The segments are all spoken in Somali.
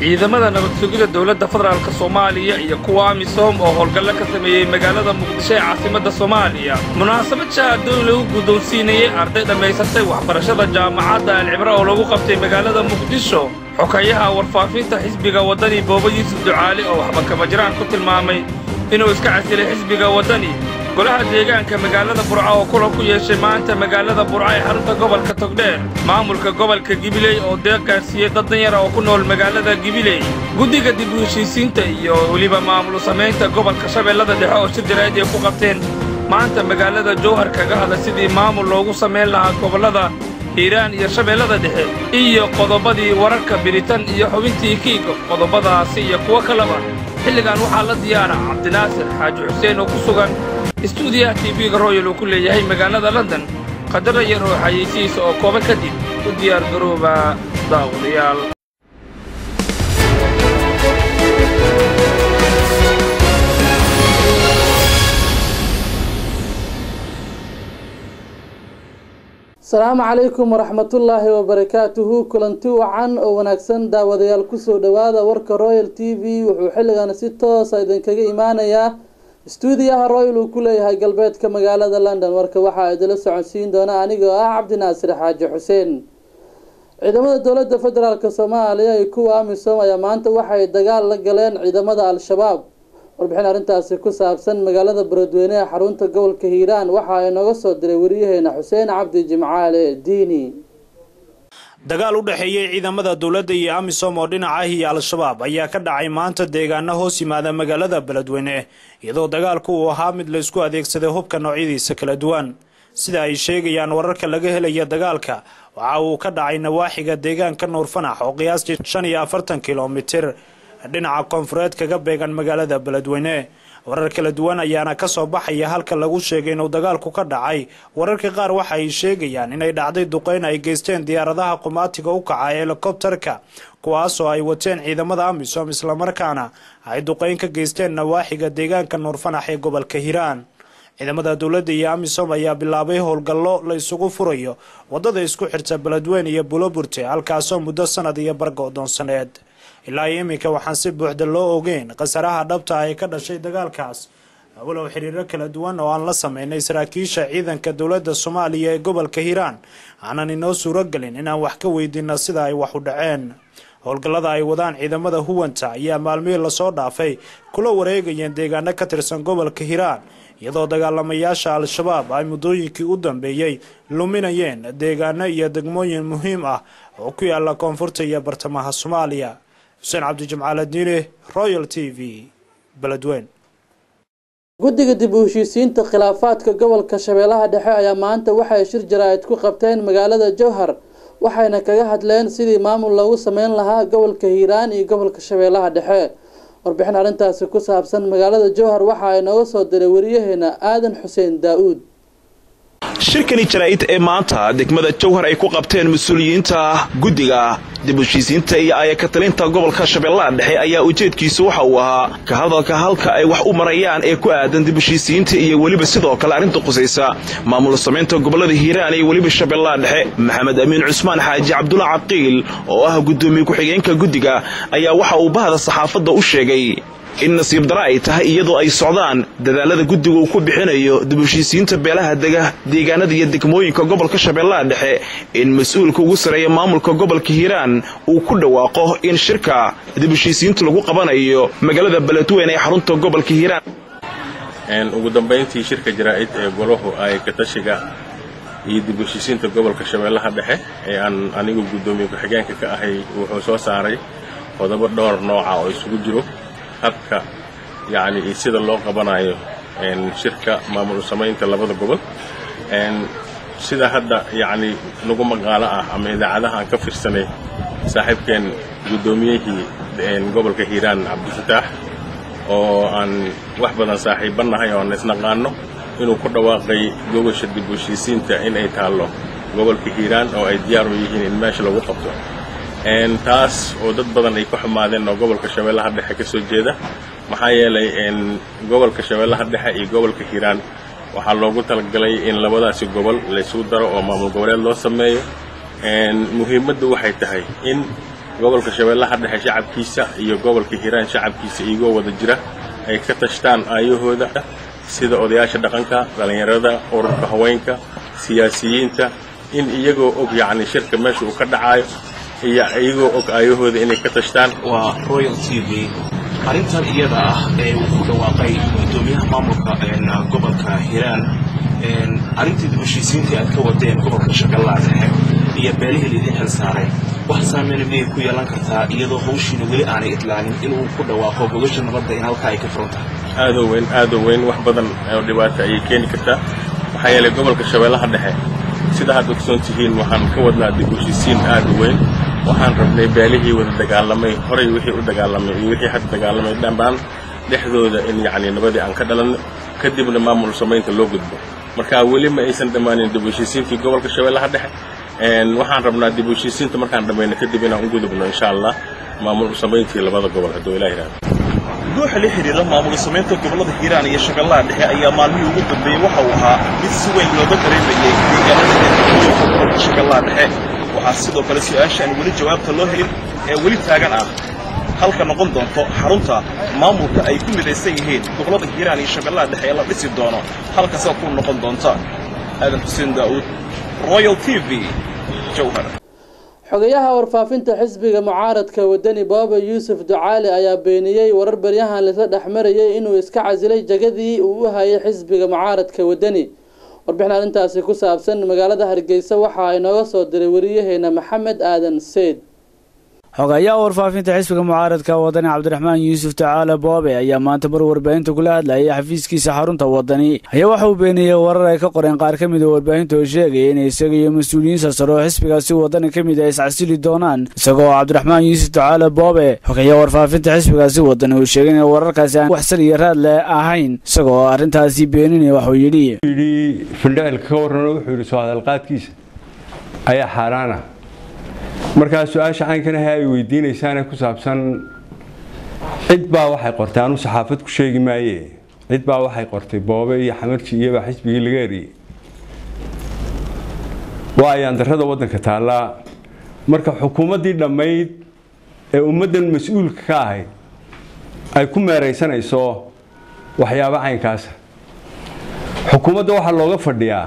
ciidamada nabad sugida dowladda federaalk soomaaliya iyo kuwa amisom oo howlgallo ka sameeyey magaalada muqdisho ee caasimadda soomaaliya munaasabad shaahadoon lagu guddoonsiinayey arday dhammaysatay waxbarashada jaamacadda alcibra oo lagu qabtay magaalada muqdisho xokayaha warfaafinta xisbiga waddani booba yuusuf ducaali oo waxba kamajiraan ku tilmaamay inuu iska casilay xisbiga waddani golaha deegaanka magaalada burca oo kulan ku yeeshay maanta magaalada burca ee xarunta gobolka togdheer maamulka gobolka gibiley oo deeq gaarsiiyey dad danyara oo ku nool magaalada gibiley guddiga dib u heshiisiinta iyo weliba maamul samaynta gobolka shabeellada dhexe oo shir jaraa'id ay ku qabteen maanta magaalada jowhar kaga hadla sidii maamul loogu samayn lahaa gobollada hiiraan iyo shabeellada dhexe iyo qodobadii wararka biritan iyo xubintii kiiga qodobadaasi iyo kuwo kaleba xilligan waxaa la diyaara cabdinaasir xaaji xuseen oo ku sugan istuudiyaha tv-ga royal uu ku leeyahay magaalada london qadara yar oo xayeysihiisa oo kooban kadib u diyaar garooba daawadayaal asalaamu calaykum waraxmatullaahi wabarakaatuhu kulanti wacan oo wanaagsan daawadayaal kusoo dhowaada warka royal t v wuxuu xilligan si toosa idinkaga imaanayaa istuudiyaha royal uu ku leeyahay galbeedka magaalada london warka waxaa idila socodsiin doona anigoo ah cabdinaasir xaaji xuseen ciidamada dowladda federaalk soomaaliya iyo kuwa amisom ayaa maanta waxay dagaal la galeen ciidamada al-shabaab warbixin arrintaasi ku saabsan magaalada baradweyne ee xarunta gobolka hiiraan waxa inooga soo diray wariyaheena xuseen cabdi jimcaale diini dagaal u dhexeeyey ciidamada dowladda iyo amisom oo dhinaca ah iyo al-shabaab ayaa ka dhacay maanta deegaano hoos yimaada magaalada beledweyne iyadoo dagaalku uu ahaa mid la isku adeegsaday hubka noocyadiisa kala duwan sida ay sheegayaan wararka laga helaya dagaalka waxa uu ka dhacay nawaaxiga deegaanka nuurfanax oo qiyaastii shan iyo afartan kilomitir dhinaca koonfureed kaga beegan magaalada beledweyne warar kala duwan ayaana ka soo baxaya halka lagu sheegay inuu dagaalku ka dhacay wararka qaar waxa ay sheegayaan inay dhacday duqeyn ay geysteen diyaaradaha qumaatiga u kaca ee helikobterka kuwaasoo ay wateen ciidamada amisom islamarkaana ay duqeyn ka geysteen nawaaxiga deegaanka nuurfanax ee gobolka hiiraan ciidamada dowladda iyo amisom ayaa bilaabay howlgallo la isugu furayo wadada isku xirta beledweyne iyo buloburte halkaasoo muddo sanad iyo bargo-doonsaneed ilaa iyo iminka waxaan si buuxda loo ogeyn khasaraha dhabta ay ka dhashay dagaalkaas walow xiriiro kala duwan oo aan la sameynay saraakiisha ciidanka dowladda soomaaliya ee gobolka hiiraan aanan inoo suuragelin inaan wax ka weydiino sida ay wax u dhaceen howlgallada ay wadaan ciidamada huwanta ayaa maalmihii lasoo dhaafay kula wareegayeen deegaano ka tirsan gobolka hiiraan iyadoo dagaalamayaasha al-shabaab ay muddooyinkii u dambeeyey luminayeen deegaano iyo degmooyin muhiim ah oo ku yaala koonfurta iyo bartamaha soomaaliya xuseen cabdijimcaal diine royal t v beledweyn guddiga dib u heshiisiinta khilaafaadka gobolka shabeellaha dhexe ayaa maanta waxay shir jaraa'id ku qabteen magaalada jowhar waxayna kaga hadleen sidii maamul loogu sameyn lahaa gobolka hiiraan iyo gobolka shabeellaha dhexe warbixin arrintaasi ku saabsan magaalada jowhar waxa ay nooga soo diray wariyaheena aadan xuseen daa-uud shirkani jaraa'id ee maanta degmada jowhar ay ku qabteen mas-uuliyiinta guddiga dib heshiisiinta iyo ayakatalinta gobolka shabeellaha dhexe ayaa ujeedkiisu waxa uu ahaa ka hadalka halka ay wax u marayaan ee ku aadan dib heshiisiinta iyo weliba sidoo kale arrinta qusaysa maamul samaynta gobollada hiiraan iyo weliba shabeellaha dhexe maxamed amiin cusmaan xaaji cabdulla caqiil oo ah guddoomiye ku-xigeenka guddiga ayaa waxa uu bahda saxaafadda u sheegay in nasiib dara ay tahay iyadoo ay socdaan dadaalada guddiga uu ku bixinayo dib heshiisiinta beelaha dega deegaanada iyo degmooyinka gobolka shabeellaha dhexe in mas-uulka ugu sareeya maamulka gobolka hiiraan uu ku dhawaaqo in shirka dib heshiisiinta lagu qabanayo magaalada beledweyne ee xarunta gobolka hiiraan ugu dambayntii shirka jaraa'id ee golahu ay katashiga iyo dib heshiisiinta gobolka shabeellaha dhexe ee aan anigu guddoomiye ku-xigeenka ka ahay wuxuu soo saaray qodobo dhowr nooca oo isugu jiro habka yacni iyo sida loo qabanayo shirka maamul samaynta labada gobol sida hadda yacni nagu maqaalo ah ama idaacadaha aan ka fiirsanay saaxiibkeen guddoomiyihii gobolka hiiraan cabdifataax oo aan wax badan saaxiibannahay oo aan isnaqaano inuu ku dhawaaqay gogosha dib u heshiisiinta in ay taallo gobolka hiiraan oo ay diyaar u yihiin in meesha lagu qabto taas oo dad badan ay ka xumaadeen oo gobolka shabeellaha dhexe ka soo jeeda maxaa yeelay gobolka shabeellaha dhexe iyo gobolka hiiraan waxaa loogu talagalay in labadaasi gobol laysugu daro oo maamul goboleed loo sameeyo muhiimaddu waxay tahay in gobolka shabeellaha dhexe shacabkiisa iyo gobolka hiiraan shacabkiisa iyagoo wada jira ay ka tashtaan aayahooda sida odayaasha dhaqanka dhallinyarada ururka haweenka siyaasiyiinta in iyagoo og yacni shirka meesha uu ka dhacaayo iyo iyagoo og aayahooda inay ka tashtaan waa royal t v arrintan iyada ah ee uu ku dhawaaqay guddoomiyaha maamulka gobolka hiiraan arrintii dib heshiisiintii aad ka wadeen gobolka shabeellaha dhexe iyo beelihii laydin xil saaray wax saameyna miyay ku yeelan kartaa iyadoo hawshiina weli aanay idlaanin inuu ku dhawaaqo gogasha nabadda in halkaa ay ka furan tahay aadoo weyn aadoo weyn wax badan oo dhibaato ayay keeni kartaa maxaa yeelay gobolka shabeellaha dhexe sida hadda ogsoon tihiin waxaan ka wadnaa dib heshiisiin aad u weyn waxaan rabnay beelihii wada dagaalamay horay wixii u dagaalamay iyo wixii hadda dagaalamay dhammaan dhexdooda in yacni nabadii aan ka dhalanno kadibna maamul samaynta loo gudbo marka weli ma aysan dhammaanin dib heshiisiintii gobolka shabeellaha dhexe waxaan rabnaa dib heshiisiinta markaan dhammayno kadib inaan u gudubno insha allah maamul samayntii labada gobol hadduu ilaah yidhahdo ruuxa la xidhiira maamul samaynta gobollada hiiraan iyo shabeellaha dhexe ayaa maalmihii ugu dambeeyey waxa uu ahaa mid si weyn looga dareemayay deegaanada gobolka shabeellaha dhexe waxaa sidoo kale su-aashaan weli jawaabta loo helin ee weli taagan ah halka noqon doonto xarunta maamulka ay ku midaysan yihiin gobollada hiiraan iyo shabeellaha dhexe ee la dhisi doono halkasa ku noqon doonta aadan xuseen daa'uud royal t v jowhar xogayaha warfaafinta xisbiga mucaaradka wadani booba yuusuf ducaali ayaa beeniyey warar baryahan laisla dhexmarayay inuu iska casilay jagadii uu u hayay xisbiga mucaaradka wadani warbixin arrintaasi ku saabsan magaalada hargeysa waxa inooga soo diray wariyaheena maxamed aadan seyd xogayaha warfaafinta xisbiga mucaaradka wadani cabdiraxmaan yuusuf tacaale boobe ayaa maanta mar warbaahinta kula hadlayay xafiiskiisa xarunta wadani ayaa waxa uu beeniyey warar ay ka qoreen qaar ka mid a warbaahinta oo sheegaya in isaga iyo mas-uuliyiin sarsaro oo xisbigaasi wadani ka mid a iscasili doonaan isagoo cabdiraxmaan yuusuf tacaale boobe xogayaha warfaafinta xisbigaasi wadani uu sheegay in wararkaasi aan wax sal iyo raad le ahayn isagoo arrintaasi beeninaya waxuu yidhi yidhi findhicilka ka warrano wuxuu yidhi soo hadalqaadkiisa ayaa xaaraana markaa su-aasha caynkanaha ay weydiinaysaane ku saabsan cid baa waxay qortay anu saxaafad ku sheegi maaye cid baa waxay qortay boobe iyo xamarji iyobaa xisbigii laga eriyey waa ayaandarrada waddanka taallaa marka xukuumaddii dhammayd ee ummaddan mas-uulka ka ahayd ay ku meeraysanayso waxyaabo caynkaasa xukuumadda waxaa looga fadhiyaa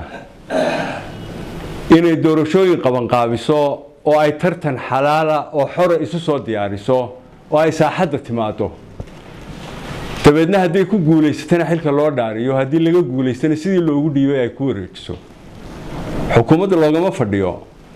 inay doorashooyin qabanqaabiso oo ay tartan xalaala oo xora isu soo diyaariso oo ay saaxadda timaado dabeedna hadday ku guulaysatana xilka loo dhaariyo haddii laga guulaystana sidii loogu dhiibay ay ku wareejiso xukuumadda loogama fadhiyo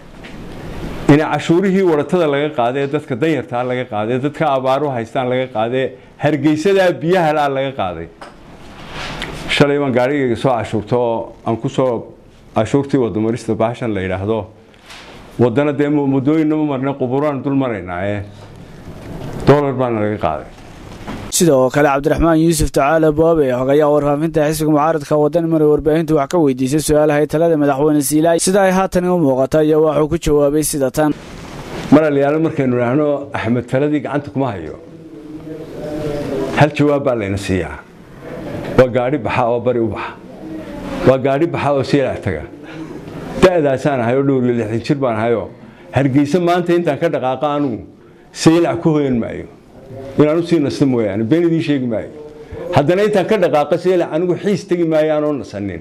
inay cashuurihii waratada laga qaadee dadka danyartaa laga qaadee dadka abaaru haystaan laga qaadee hargeysadaa biyahalaa laga qaaday shalay baan gaarigayga soo cashuurta oo aan ku soo cashuurtii wadamarista baashan la yidhaahdo wadana dee muddooyinna ma marna quburaan dul maraynaa ee dolar baana laga qaaday sidoo kale cabdiraxmaan yuusuf tacaale boobe xogayaha warfaafinta xisbiga mucaaradka wadani maray warbaahintu wax ka weydiisay su-aalahay talada madaxweyne siilaayi sida ay haatan u muuqata iyo waxuu ku jawaabay sida tan mar aliyaalo markaynu idhaahno axmed taladii gacanta kuma hayo hal jawaab baa layna siiyaa waa gaadhi baxa oo bari u baxa waa gaadhi baxa oo siilaac taga da'daasaan ahay oo dhowr iyo lixdan jir baan ahayoo hargeysa maanta intaan ka dhaqaaqa anugu saylac ku hoyan maayo inaan usii nasto mooyaane been idiin sheegi maayo haddana intaan ka dhaqaaqa saylac anigu xiis tegi maayo aanoo nasanin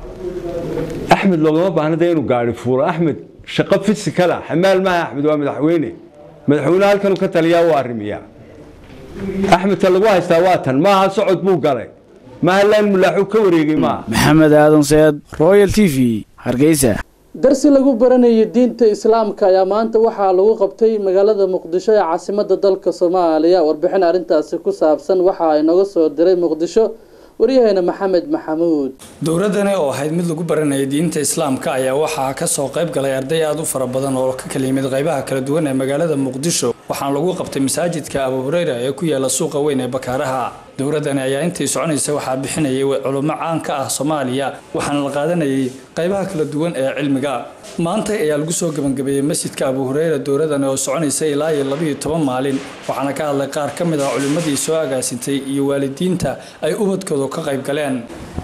axmed loogama baahna dee inuu gaadhi fuulo axmed shaqo fisikala xamaal maaha axmed waa madaxweyne madaxweyne halkanuu ka taliyaa u arrimiyaa axmed ta lagu haystaa waa tan maaha socod buu galay maaha laan mulaaxu ka wareegay maaha maxamed aadan seed royal t v hargeysa darsi lagu baranayo diinta islaamka ayaa maanta waxaa lagu qabtay magaalada muqdisho ee caasimada dalka soomaaliya warbixin arrintaasi ku saabsan waxa ay nooga soo diray muqdisho waryaheena maxamed maxamuud dowladani oo ahayd mid lagu baranayay diinta islaamka ayaa waxaa kasoo qayb galay arday aada u fara badan oo ka kala yimid qaybaha kala duwan ee magaalada muqdisho waxaana lagu qabtay masaajidka abu hureyra ee ku yaala suuqa weyn ee bakaaraha dowladani ayaa intii soconaysa waxaa bixinayay culummo caan ka ah soomaaliya waxaana la qaadanayay qaybaha kala duwan ee cilmiga maanta ayaa lagu soo gebangabeeyey masjidka abu hureyra dowladani oo soconaysa ilaa iyo labayo toban maalin waxaana ka hadlay qaar ka mid ah culimmadii soo agaasintay iyo waalidiinta ay ubadkoodu ka qayb galeen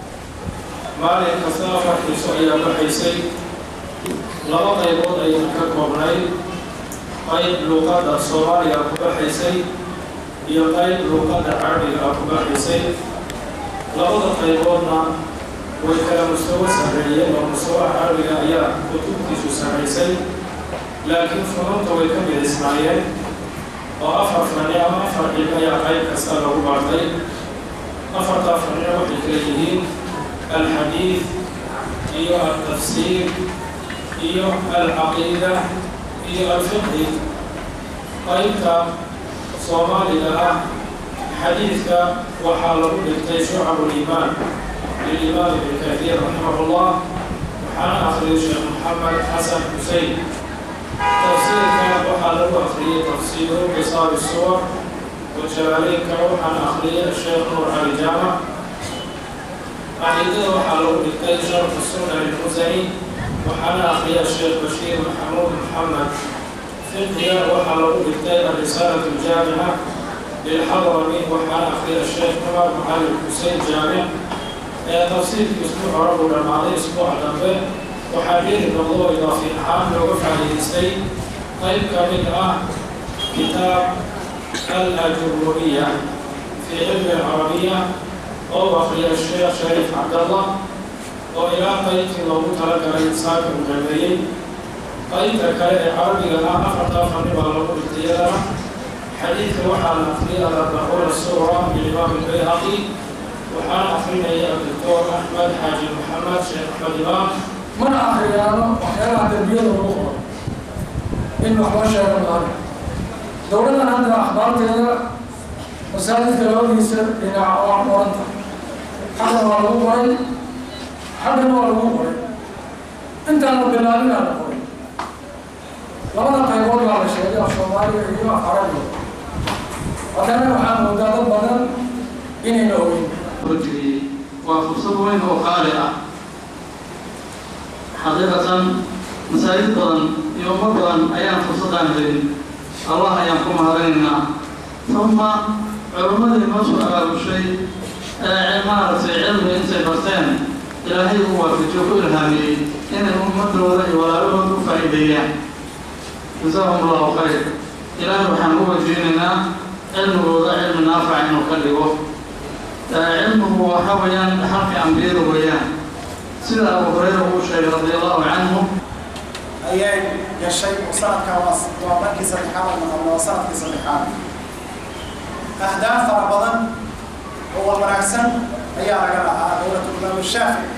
maalin kastaba farxiiso ayaa baxaysay laba qaybood ayay ka koobnayd qayb luuqadda soomaaliga ku baxaysay iyo qayb luuqadda carabiga ah ku baxaysay labada qayboodna way kala mustawo sarreeyeen oo mustawaha carabiga ayaa kutubtiisu sarraysay laakiin funuunta way ka midisnaayeen oo afar fani ama afar cilm ayaa qayb kasta lagu bartay afartaa fani waxay kala yihiin alxadiid iyo altafsiir iyo alcaqiida iyo alfiqhi qaybta soomaaliga ah xadiidka waxaa lagu dhigtay shucabu liimaan lilimaam ibn kahiir raximahullah waxaana akhriyay sheekh maxamed xasan xusein tafsiirka waxaa lagu akhriyay tafsiiru qisaar suwar wajalaaleenka waxaana akhriyay sheekh nuur cali jaamac caqiidada waxaa lagu dhigtay sharxu sunna lilmusani waxaana akhriyay sheekh bashiir maxamuud maxamed fiqhiga waxaa lagu dhigtay الرسالة الجامعة للحضرمي وحنا أخير الشيخ عمر معالي حسين جامع تفصيل أسبوع رب الماضي أسبوع دمبه وحبير الموضوع إضافي عام لوقف على الإسلام طيب كامل آه كتاب الأجرومية في علم العربية أو أخي الشيخ شريف عبد الله وإلى قيد موضوع لك الإنسان المجمعين qaybta kale ee carabiga ah afartaa fani baa lagu dhigtayadana xadiidka waxaa la akriyay alarbacuuna suura bilimaam albayhaqi waxaana akrinaya adoctor axmed xaaji maxamed sheekh axmed imaam mana akriyaano waxyaalaha dembiyada lagu qoro in waxba sheego maaha dowladdan hadda akhbaarteeda masaajidka labadiisa dhinaca waa qoranta xaggan waa lagu qoray xaggan waa lagu qoray intaan la bilaabinaa la qoray labada qaybood baa la sheegay af soomaaliga iyo af carabiga haddana waxaa moodaa dad badan inayna ogeyn rajuli waa fursad weyn oo qaali ah xaqiiqatan masaajid badan iyo umad badan ayaan fursadaan helin allah ayaan ku mahadinaynaa uma culimmadii noo soo abaabushay ee maaragtay cilmi intay barteen ilaahay u waafajiyo ku ilhaamiyey inay ummadooda iyo walaalahooda u faa'iideeyaan jazaahum allahu khayr ilaahay waxaan u wajeynaynaa cilmigooda cilmi naafac inuu ka dhigo cilmigu waxa weeyaan xalqi ambiyada weeyaan sida abu hurayra uu sheegay radi allahu canhu ayay gashay oo sanadkaa waa waa markii saddexaad ama waa sanadkii saddexaad ahdaaf fara badan oo waa wanaagsan ayaa laga lahaa dowlatu imaam shaafici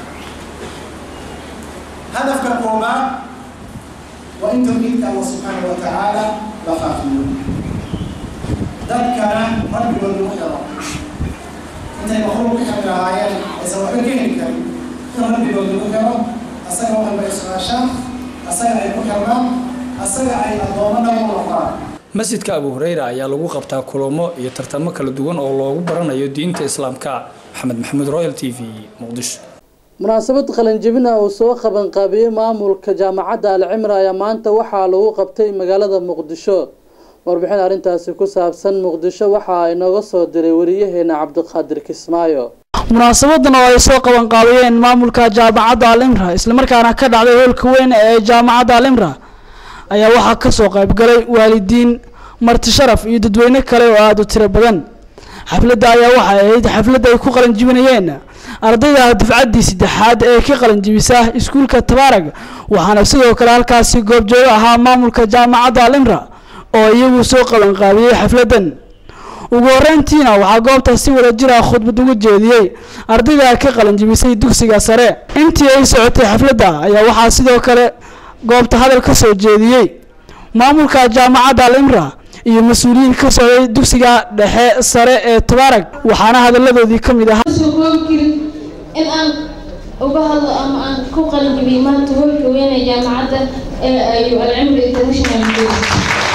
hadafka koobaad waa in tawxiidka allah subxaanahu wa tacaala la faafiyo dadkana rabbigooda u xiro intay makhluuq ka xiri lahaayeen aysan waxba ka heli karin in rabbigooda u xiro asaga waxalba ay su-aashaan asaga ay ku xirmaan asaga ay addoomo dhan u noqdaan masjidka abu hureyra ayaa lagu qabtaa kulamo iyo tartamo kala duwan oo loogu baranayo diinta islaamka maxamed maxamuud royal t v muqdisho munaasabad qalinjebin ah uu soo qabanqaabiyey maamulka jaamacadda alcimra ayaa maanta waxaa lagu qabtay magaalada muqdisho warbixin arrintaasi ku saabsan muqdisho waxaa inooga soo diray wariyaheena cabdiqaadir kismaayo munaasabadan oo ay soo qabanqaabiyeen maamulka jaamacadda alimra islamarkaana ka dhacday hoolka weyn ee jaamacadda alimra ayaa waxaa kasoo qaybgalay waalidiin marti sharaf iyo dadweyne kale oo aada u tiro badan xafladda ayaa waxay ahayd xafladda ay ku qalanjibinayeen ardayda dufcaddii saddexaad ee ka qalanjibisa iskuulka tabaarag waxaana sidoo kale halkaasi goobjoogo ahaa maamulka jaamacadda alimra oo iyagu soo qabanqaabiyey xafladdan ugu horeyntiina waxaa goobta si wada jira khudbad uga jeediyey ardayda ka qalanjibisay dugsiga sare intii ay socotay xafladda ayaa waxaa sidoo kale goobta hadal ka soo jeediyey maamulka jaamacadda alimra iyo mas-uuliyiin ka socday dugsiga dhexe sare ee tabaarag waxaana hadalladoodii ka mid ahaa in aan uga hadlo ama aan ku qalinjibiyey maanta hoolka weyn ee jaamacadda ee ayu alcimri international university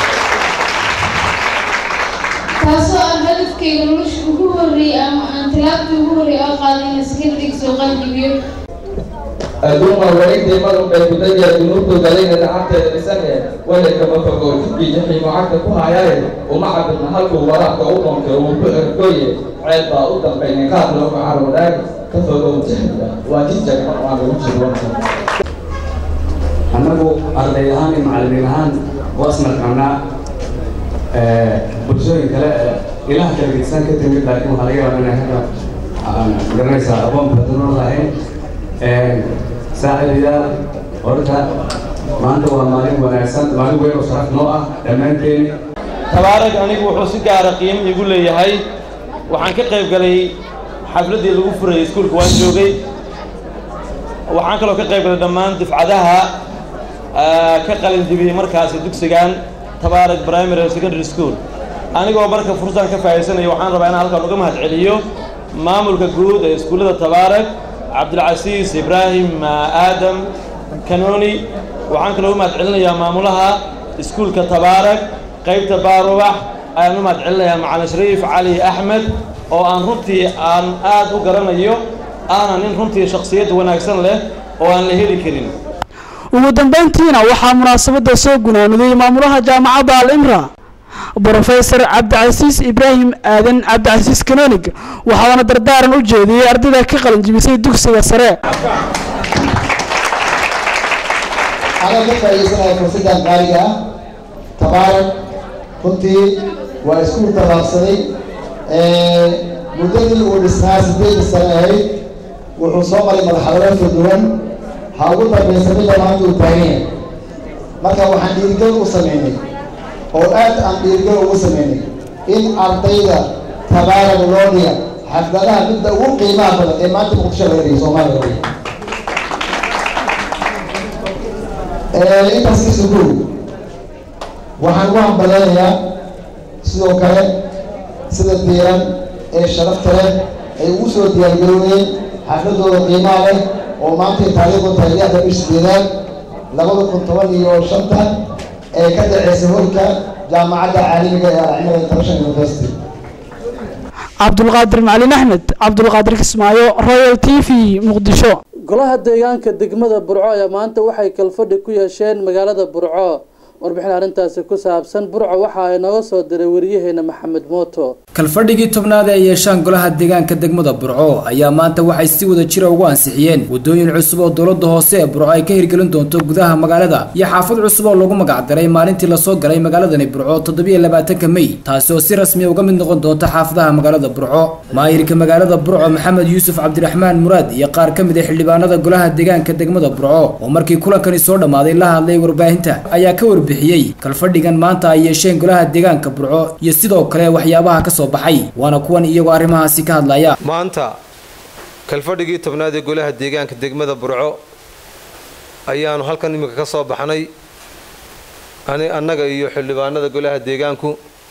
taasoo aan hadafkeyga nolosha ugu horreeyey ama aan tilaabtii ugu horreeyey oo qaaday inaan sekendarig soo qalinjibiyo adduuma wareegtay madowbay kudaya dunuubtu galayna gacanteeda dhisane wehelkama fogo jubkii jaxiimo cagta ku hayaaye uma cabirna halkuu waraabka u dhonkay uu ku ergoye ceeb baa u dambaynay qaad looga carwadaagi ka fogow jahliga waa jijag waan lagu jirwan annagu arday ahaan iyo macallimiin ahaan wasnaqaanaa bulshooyin kale ilaha kala gedsan ka timid laakiin waxaa laga yaabaa inay hadda garanaysaa aqoon badanoo lahayn saaxiibayaal horta maanta waa maalin wanaagsan maalin weyn oo sharaf noo ah dhammaanteeni tabaarag anigu wuxuu si gaara qiimo igu leeyahay waxaan ka qayb galay xafladdii lagu furayay iskuulka waan joogay waxaan kaloo ka qayb galay dhammaan dufcadaha ka qalin jibiyey markaasi dugsigan tabaarag primary secondary school anigoo marka fursadan ka faa'iidaysanaya waxaan rabaa inaan halkan uga mahad celiyo maamulka guud ee iskuullada tabaarag cabdilcasiis ibraahim aadam kanoni waxaan kaloo u mahad celinayaa maamulaha iskuulka tabaarag qaybta baarubax ayaan u mahad celinayaa macalin shariif cali axmed oo aan runtii aan aad u garanayo aana nin runtii shakhsiyad wanaagsan leh oo aan la heli karin ugu dambeyntiina waxaa munaasabadda soo gunaanudayay maamulaha jaamacadda al imra brofesor cabdicasiis ibraahim aadan cabdicasiis kanonig waxaana dardaaran u jeediyey ardayda ka qalin jibisay dugsiga sare anaa ka faa'iidaysanaya fursaddan qaaliga ah tabaarak runtii waa iskuul tabaabsaday muddadii uu dhisnaa sideeda sano ahayd wuxuu soo maray madaxweyne kala duwan ha ugu dambaysa midda maanta uu taagan yahay marka waxaan dhiirigal u sameynay oo aad aan dhiirigal ugu sameynay in ardayda tabaarak loo dhiga xafladaha midda ugu qiimaha badan ee maanta muqdisho laga dhigay soomaaliya laga dhigay intaas ka sugow waxaan u hambaleynayaa sidoo kale sida diiran ee sharafta leh ay ugu soo diyaargaroobeen xafladooda qiimaha leh oo maantay taariikhdu tahay lixda bish sideedaad labada kun toban iyo shanta ee ka dhaceysa holka jaamacadda caalamiga ee alcimada international university cabdulqaadir macalin axmed cabdulqaadir kismaayo royal t v muqdisho golaha deegaanka degmada burco ayaa maanta waxay kalfadhi ku yeesheen magaalada burco warbixin arrintaasi ku saabsan burco waxa ay nooga soo diray wariyaheena maxamed mooto kalfadhigii tobnaad ee yeeshaan golaha deegaanka degmada burco ayaa maanta waxay si wada jira ugu ansixiyeen waddooyin cusub oo dowladda hoose ee burco ay ka hirgelin doonto gudaha magaalada iyo xaafad cusub oo lagu magacdaray maalintii lasoo galay magaaladani burco toddobiyo labaatanka mey taasi oo si rasmiya uga mid noqon doonta xaafadaha magaalada burco maayirka magaalada burco maxamed yuusuf cabdiraxmaan muraad iyo qaar ka mid a xildhibaanada golaha deegaanka degmada burco oo markii kulankani soo dhammaaday la hadlay warbaahinta ayaa ka warbixiyey kalfadhigan maanta ay yeesheen golaha deegaanka burco iyo sidoo kale waxyaabaha ka soo baxay waana kuwan iyagoo arrimahaasi ka hadlaya maanta kalfadhigii tobnaad ee golaha deegaanka degmada burco ayaanu halkan iminka ka soo baxnay annaga iyo xildhibaanada golaha deegaanku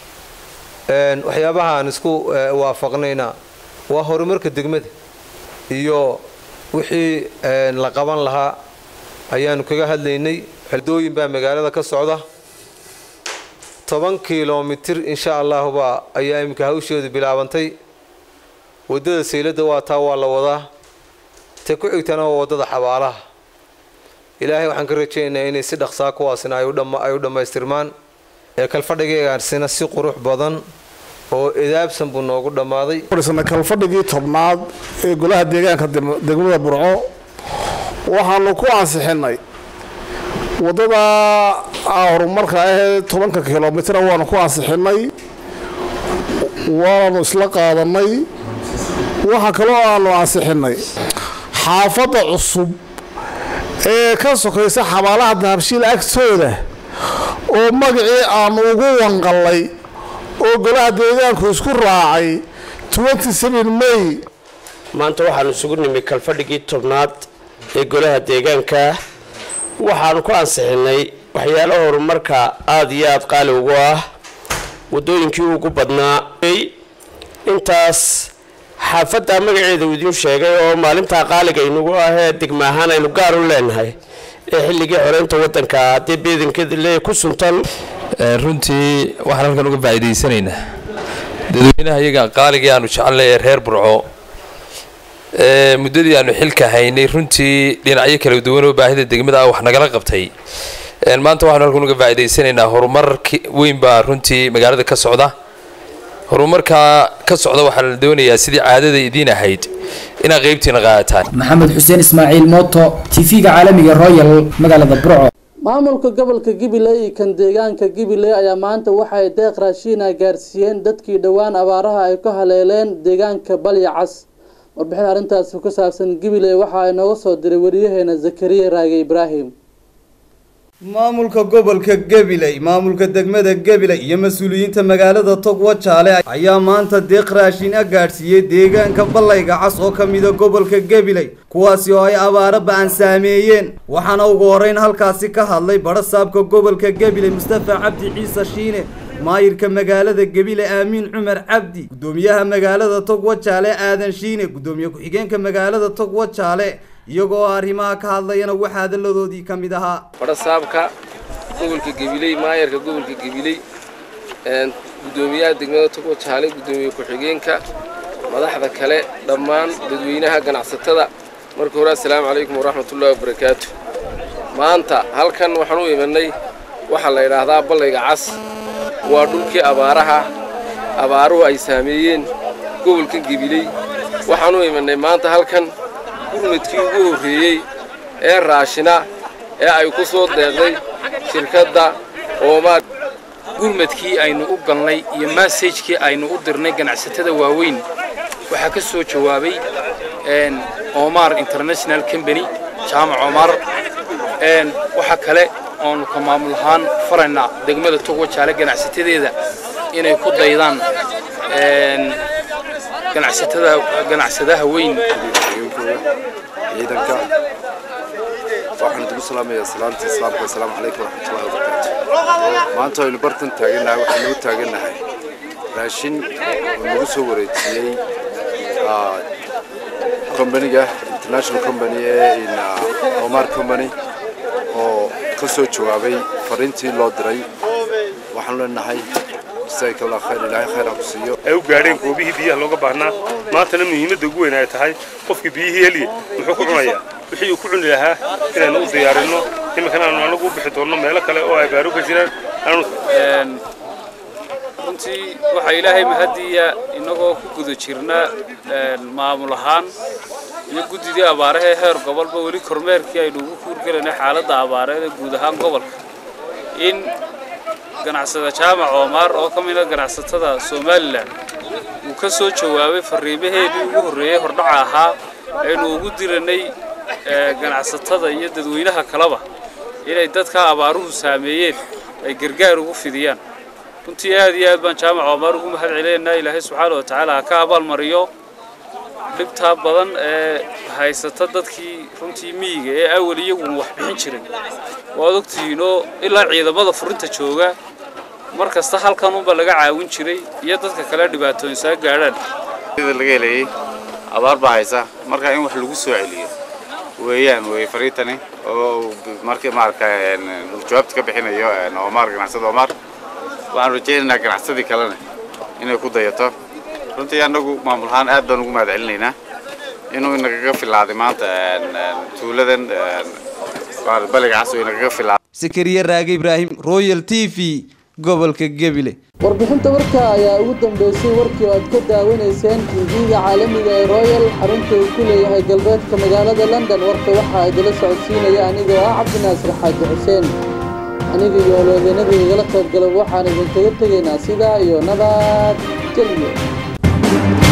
waxyaabaha aan isku waafaqnayna waa horumarka degmada iyo wixii la qaban lahaa ayaanu kaga hadlaynay dooyin baa magaalada ka socda toban kilomitir insha allahuba ayaa iminka hawsheedu bilaabantay waddada sayladda waa taa waa la wadaa ta ku xigtana waa waddada xabaalaha ilaahay waxaan ka rajaynaynaa inay si dhaqsaa kuwaasina ay u dhammaystirmaan ee kalfadhigaygaasina si qurux badan oo edaabsan buu noogu dhammaaday kalfadhigii tobnaad ee golaha deegaanka degmada burco waxaanu ku ansixinay waddada horumarka ahee tobanka kilomitra waanu ku ansixinay waanu isla qaadanay waxa kaloo aanu ansixinay xaafadda cusub ee ka sokaysa xabaalaha dahabshiil agtooda oo magacii aanu ugu wanqallay oo golaha deegaanku isku raacay may maanta waxaanu isugu nimi kalfadhigii tobnaad ee golaha deegaanka waxaanu ku ansixinay waxyaalo horumarka aada iyo aada qaali ugu ah waddooyinkii ugu badnaa intaas xaafadda magaceeda uu idiin sheegay oo maalintaa qaaliga inugu ahee degma ahaan aynu gaar u leenahay ee xilligii xoreynta waddanka haddii beedankeeda lee ku suntan runtii waxaan halkan uga faa'iidaysanaynaa dadweynaha iyaga qaaligii aanu jecelnay ee reer burco muddadii aanu xilka haynay runtii dhinacyo kala duwan oo baahida degmada ah wax nagala qabtay maanta waxaanu halkan uga faa'iidaysanaynaa horumar weyn baa runtii magaalada ka socda horumarkaa ka socda waxaa la doonayaa sidii caadada idiin ahayd inaad qaybtiina qaadataan maxamed xuseen ismaaciil mooto tv-ga caalamiga royal magaalada burco maamulka gobolka gabiley iyo kan deegaanka gabiley ayaa maanta waxay deeq raashiina gaarsiiyeen dadkii dhowaan abaaraha ay ku haleeleen deegaanka balyacas warbixin arrintaasi ku saabsan gabiley waxa ay nooga soo diray wariyaheena zakariya raage ibraahim maamulka gobolka gabiley maamulka degmada gabiley iyo mas-uuliyiinta magaalada togwa jaale ayaa maanta deeq raashin a gaadhsiiyey deegaanka ballayga cas oo ka mida gobolka gabiley kuwaasi oo ay abaaro ba-an saameeyeen waxaana ugu horeyn halkaasi ka hadlay badhasaabka gobolka gabiley mustafa cabdi ciise shiine maayirka magaalada gebile aamiin cumar cabdi guddoomiyaha magaalada togwa jaale aadan shiine guddoomiye ku-xigeenka magaalada togwa jaale iyagoo arrimaha ka hadlayana waxaa hadalladoodii ka mid ahaa badhasaabka gobolka gabiley maayarka gobolka gabiley guddoomiyaha degmada togwa jaale guddoomiye ku-xigeenka madaxda kale dhammaan dadweynaha ganacsatada marka hore assalaamu calaykum waraxmatullahi wabarakaatu maanta halkan waxaan u imanay waxaa la yidhaahdaa ballayga cas waa dhulkii abaaraha abaaruhu ay saameeyeen gobolka gabiley waxaan u imanay maanta halkan gurmadkii ugu horreeyey ee raashina ee ay ku soo deeqday shirkadda oomaa gurmadkii aynu u galnay iyo massajkii aynu u dirnay ganacsatada waaweyn waxaa ka soo jawaabay omar international company jaamac omar waxaa kale oonu ka maamul ahaan faraynaa degmada togwa jaale ganacsatadeeda inay ku daydaan ganacsatada ganacsadaha weyn ciidanka waxaan ugu salaamayaa salaanta islaamka assalaamu calaykum waraxmatullahi wabarakaatu maanta aynu bartan taagannahay waxaan nagu taagannahay raashin oo nagu soo wareejiyey kombaniga international company ee omar company oo ka soo jawaabay fariintii loo diray waxaan leenahay jazaaka allah khayr ilaahay khayr ha ku siiyo ay u gaadheen goobihii biyaha looga baahnaa maantana muhiimadda ugu weyn ay tahay qofkii biyihii heliya muxuu ku cunayaa wixii uu ku cuni lahaa inaanu u diyaarinno iminkana aanu anagu u bixi doonno meelo kale oo ay baaru ka jiraan runtii waxaa ilaahay mahadiya innagoo ku guda jirna maamul ahaan iyo guddidii abaarahee heer gobolba weli kormeerkii aynu ugu kuurgelayna xaaladda abaareed ee guud ahaan gobolka in ganacsada jaamac oomaar oo ka mid a ganacsatada somalilan uu ka soo jawaabay fariimaheedii ugu horreeyey hordhaca ahaa aynu ugu diranay ganacsatada iyo dadweynaha kaleba inay dadka abaaruhu saameeyeen ay gargaar ugu fidiyaan runtii aad iyo aad baan jaamac oomaar ugu mahad celinaynaa ilaahay subxaana wa tacaala ha ka abaalmariyo dhibtaa badan ee haysata dadkii runtii miyiga ee awal iyaguna wax bixin jiray waad ogtihiinoo ilaa ciidamada furinta jooga mar kasta halkan unba laga caawin jiray iyo dadka kale dhibaatooyin saa gaadhaan laga helayay abaar baa haysa marka in wax lagu soo celiyo weeyaan wey fariintani oo markii maarka jawaabta ka bixinayo omar ganacsada omar waxaan rajaynaynaa ganacsadii kalena inay ku dayato runtii annagu maamul ahaan aad baan ugu mahad celinaynaa inuu inagaga filaaday maanta tuuladan baliga cas inagaga filaaday sakariye raage ibraahim royal t v gobolka gebile warbixinta warka ayaa ugu dambeysay warkii oo aad ka daawanayseen tv-ga caalamiga ee royal xarunta uu ku leeyahay galbeedka magaalada london warka waxaa idila socodsiinaya anigoo ah cabdinaasir xaaji xuseen aniga iyo oloodeennada igala qayb gala waxaan idinkaga tegaynaa sidaa iyo nabad gelyo